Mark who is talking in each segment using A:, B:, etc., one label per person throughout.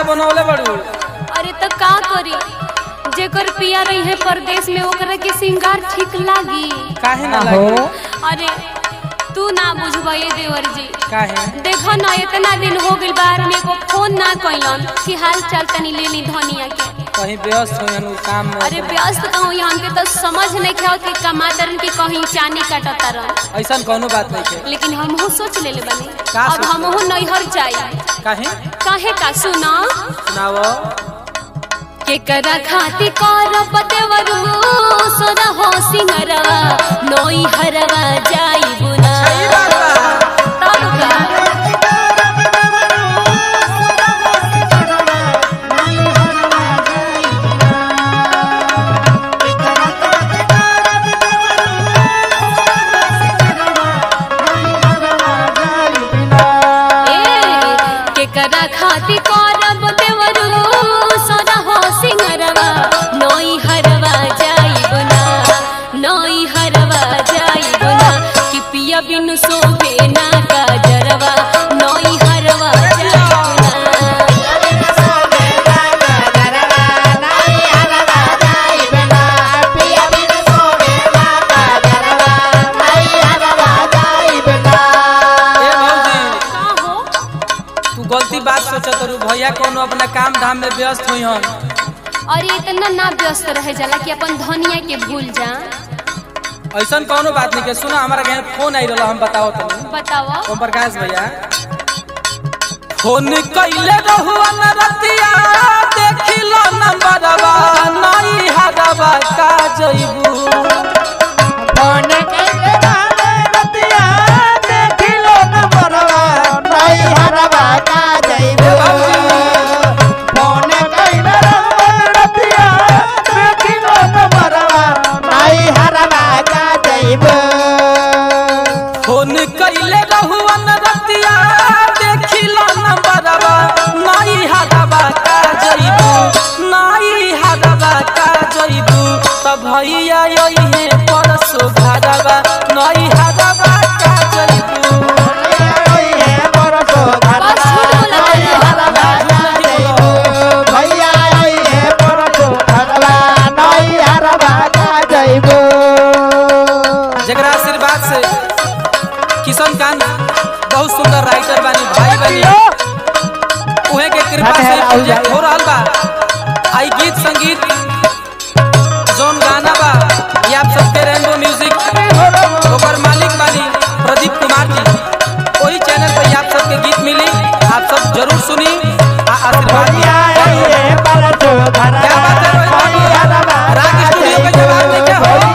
A: बनौले बड़ू
B: अरे तो का करी जेकर पिया रही है परदेश में ओकरा के सिंगार ठीक लागी
A: काहे ना
C: हो
A: लगी
B: अरे तू ना बुझबा ये देवर जी
A: काहे
B: देखो ना इतना दिन हो गइल बाहर में को फोन ना कइलन कि हाल चाल तनी ले ली धनिया के
A: कहीं व्यस्त हो उ काम में
B: अरे व्यस्त कहूँ यहाँ के तो समझ नहीं खाओ कि कमातरन की कहीं चानी काटता रह
A: ऐसा कोनो बात नहीं है
B: लेकिन हमहू सोच ले बनी
A: का
B: अब
A: सोच
B: हमहू नैहर जाई
A: काहे
B: काहे का सुना
A: सुनाओ
B: के करा खाती करब देवरू सोना हो सिंगरवा नोई हरवा जाई बुना
A: सही बात बा
B: तब का ए के करा खाती करब देवरू सोना हो सिंगरवा नोई हरवा जाई बुना नोई हरवा जाई बुना कि पिया बिनु सोबे ना का जरवा नोई हरवा जाई बुना
A: ए भौजी
B: का हो
A: तू गलती बात सोचत रू भैया कोनो अपना काम धाम में व्यस्त हुई हन
B: और ये इतना ना व्यस्त रहे जाला कि अपन धनिया के भूल जा
A: ऐसा कोनो बात नहीं के सुना हमारा घर फोन आई रहा हम बताओ तनी
B: बतावा
A: ओम प्रकाश भैया फोन कैले रहुआ न रतिया देखिलो नंबरवा नहीं हरवा का जइबू फोन कैले रहुआ न रतिया देखिलो नंबरवा नहीं हरवा का जइबू नहीं हरवा का जइबू त भैया यही परसो घरवा नहीं हरवा का जइबू
B: बस झूठ बोला तारा।
A: जगरा आशीर्वाद से किशन कांत बहुत सुंदर राइटर बानी भाई बानी उहे के कृपा से प्रोजेक्ट हो रहल बा आई गीत संगीत जोन गाना बा ये आप सबके रेनबो म्यूजिक ओकर मालिक बानी प्रदीप कुमार जी वही चैनल पे आप सबके गीत मिली आप सब जरूर सुनी आ आशीर्वाद दी क्या बात है रोहित बाबू राग स्टूडियो के जवाब दे क्या हो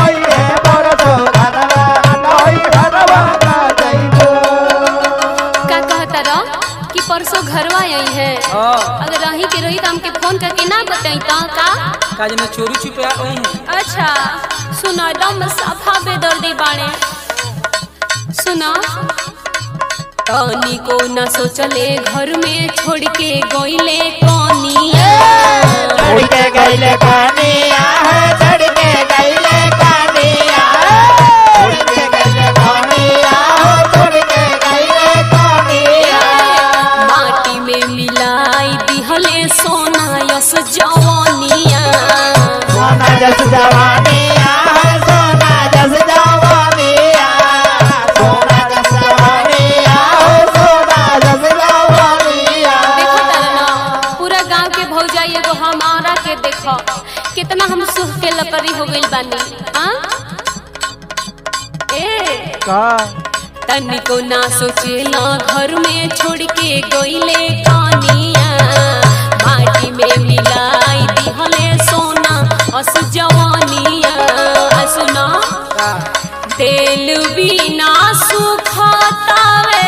B: का कहता रह कि परसों घरवा आई है
A: हां
B: अगर रही के रही तो हमके फोन करके ना बताई तो का
A: काज में चोरी छुपे आ गई हैं
B: अच्छा सुना दम सफा बेदर्दी बाणे सुना तनी को न सोचले घर में छोड़ के गइले कनिया
C: गैले कानिया है चढ़ के गैले कानिया चढ़ के गैले कानिया हो चढ़ के गैले कानिया
B: माटी में मिलाई दिहले सोना यस जवानिया
C: सोना जस जवानिया है सोना जस जवानिया सोना जस जवानिया हो सोना जस जवानिया
B: देखो तारा ना पूरा गांव के भौजाई एगो हमारा के देखो कितना हम सुख के लकड़ी हो गइल बानी हाँ ए
C: का
B: तनिको ना सोचेला घर में छोड़ के गइले कनिया माटी में मिलाई दिहले सोना अस जवानिया आ सुना
A: का
B: तेल बिना सुखतावे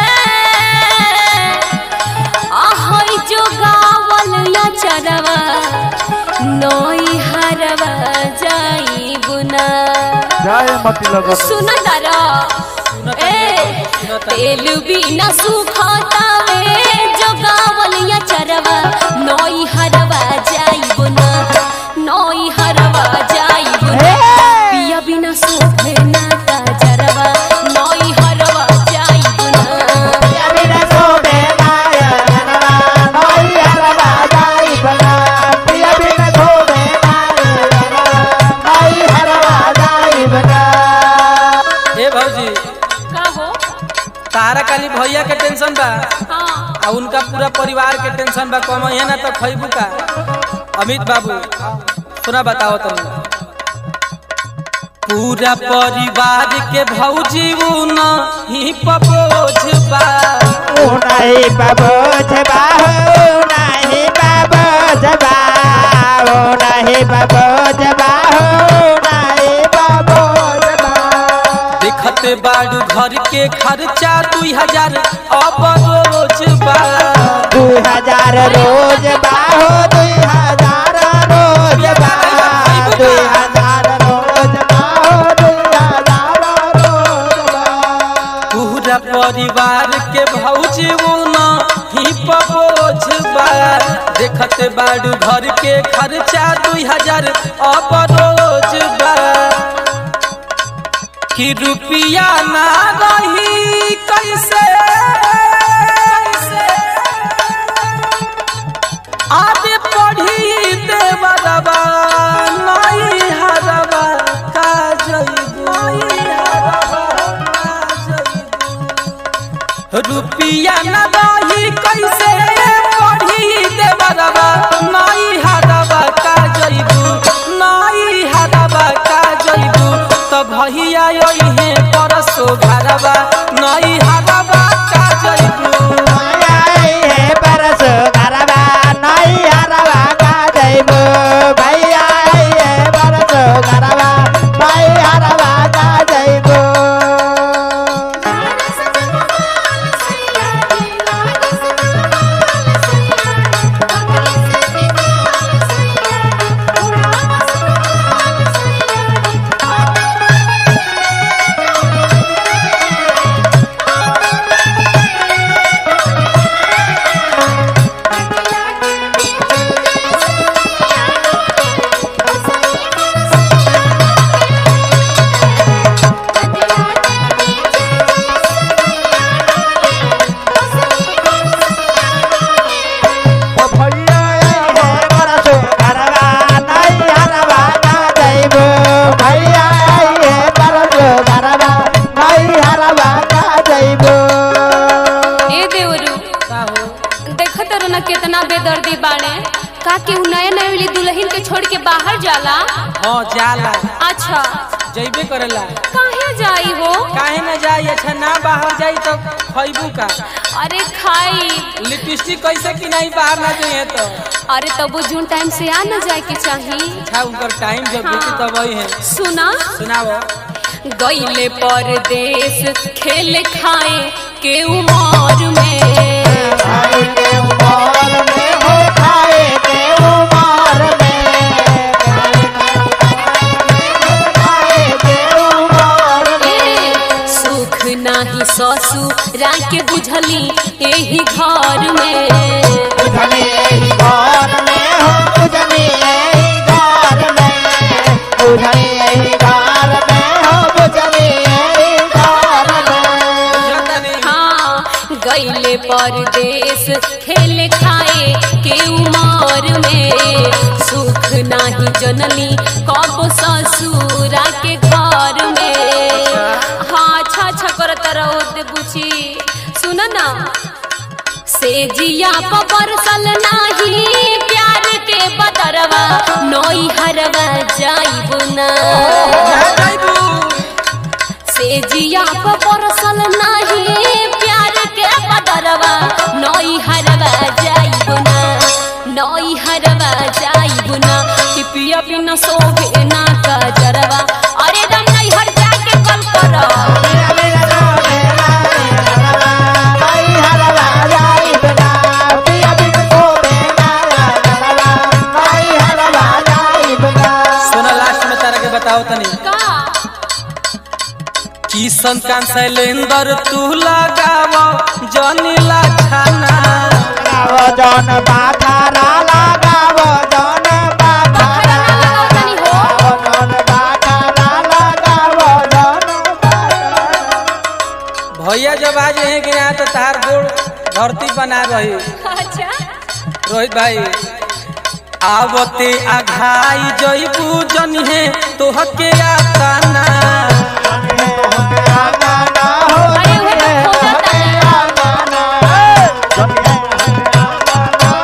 B: आहै जो गावल या चरवा नई हरवा जाई बुना
C: जय मती लगो
B: सुन तारा ए तेल बिना सुखतावे जो गावल या चरवा नई हरवा जाई बुना नई हरवा जाई बुना पिया बिना सोभे ना का जरवा नई हरवा जाई बुना
C: या बिना सोबे नाया नवा नोया
A: टेंशन बा कम है ना तो खैबू का अमित बाबू सुना बताओ तुम पूरा परिवार के भौजी न ही पपोज बा
C: ओ नहीं बाबू जबा हो नहीं बाबू जबा ओ नहीं बाबू जबा हो नहीं बाबू जबा
A: देखत बाड़ू घर के खर्चा दुई हजार अब रोज बा
C: दू हजार रोज बाहो दुई हजार रोज बा दुई हजार रोज बाहो दुई हजार रोज बा
A: पूरा परिवार के भौजी न ही पपोज बा देखत बाड़ू घर के खर्चा दुई हजार अब रोज बा कि रुपिया ना रही कैसे आगे पढ़ी देवरबा नहीं हरबा का जइबू रुपिया न रही कैसे पढ़ी देवरबा नहीं हरबा का जइबू नहीं हरबा का जइबू तो भैया ओहे परसो घरबा नहीं हरबा का जइबू
C: आई है परस गरबा नहीं हरवा का जइबो भैया आई है परस गरबा नहीं हरवा का जइबो ओ भैया आई है परस गरबा नहीं हरवा का जइबो भैया आई है परस गरबा नहीं हरवा का जइबो
B: ए देवरू देखत रहो ना कितना बेदर्दी बाड़े का कि उ नए नए वाली दुल्हन के छोड़ के बाहर जाला
A: हाँ जाला
B: अच्छा
A: जइबे करेला
B: काहे जाई हो
A: काहे न जाई अच्छा ना बाहर जाई तो खैबू का
B: अरे खाई
A: लिपस्टिक कैसे कि नहीं बाहर ना जाइए तो
B: अरे तब जून टाइम से आ न जाए के चाही
A: अच्छा उनकर टाइम जब बीती तब वही है
B: सुना
A: सुनाओ
B: गईले परदेश खेल खाए के उमर में
C: खाए के उमर में हो खाए के उमर में खाए के उमर
B: ए, सुख नाही ससुरा के बुझली एही घर में
C: बुझनी यही घर में हो बुझनी यही घर में बुझनी यही घर में हो बुझनी यही घर में
A: बुझता नहीं
B: हाँ गईले परदेश खेल खाए के उमर में सुख नाही जनली कब ससुरा के घर में हाँ अच्छा अच्छा करत रहो दे बुची सुन ना से जिया बरसल नाही प्यार के बदरवा नई हरवा जाइब ना
A: ना जाइबू
B: से जिया बरसल नाही प्यार के बदरवा नई हरवा जाइब ना नई हरवा जाइब ना कि पिया बिना सोभे ना का जरवा अरे दम नई हर जाके कल करो
C: मेरा मेरा नाम मेरा मेरा भाई हरवा जाई बिना पिया बिन को मेरा हरवा भाई हरवा जाई बिना
A: सुना लास्ट में तारा के बताओ तनी
B: का
A: किशन कान शैलेंद्र तू लगाव जनीला छाना
C: लगावो जौन बाखारा लगावो जौन बाखारा
B: लगाओ तनी हो
C: जौन बाखारा लगावो जौन बाखारा
A: भैया जब आ जाए कि यहाँ तो तार गोड़ धरती बना रही
B: अच्छा
A: रोहित भाई आवते आघाई जईबू जनिहे तोहके आताना
B: अरे वो तो खोजा था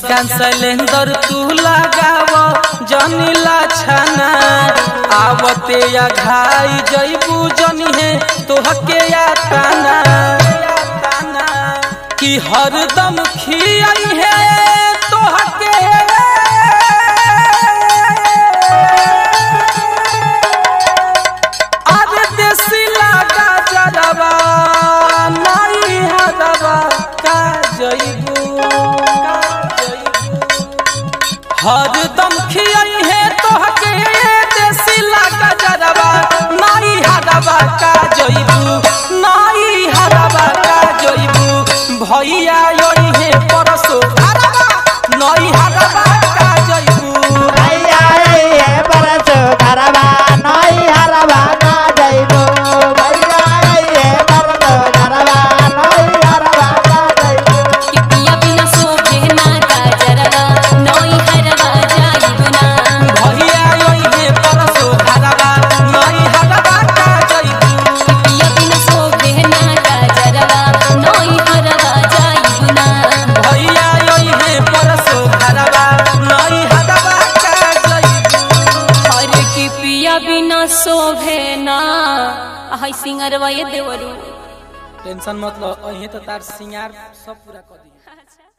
A: कान शैलेंदर तू लगाव जनीला छाना आवते या घाई जईबू जनी है तोहके या ताना कि हरदम खियाई है तोहके अरे देसी लागा जरबा नहीं हरबा का जईबू का जईबू हरदम खियाई है तोहके देसी लागा जरबा नहीं हरबा का जईबू नहीं हरबा का जईबू भैया योई है परसो हरबा नहीं हरबा का जईबू
C: भैया ये परसो घरवा नहीं हरवा का जइबो भैया ये परसो घरवा नहीं हरवा का जइबो
B: कि पिया बिना शोभे ना काजरवा नई हरवा जाइबना
A: भैया योई है परसो हरबा नहीं हरबा का जईबू
B: पिया बिना शोभे ना काजरवा नई हरवा जाइबना
A: भैया योई है परसो हरबा नहीं हरबा का जईबू
B: और कि पिया बिना शोभे ना हाय सिंगरवा ये देवरू
A: टेंशन मत लो अहीं तो तार सिंगार सब पूरा कर दी
B: अच्छा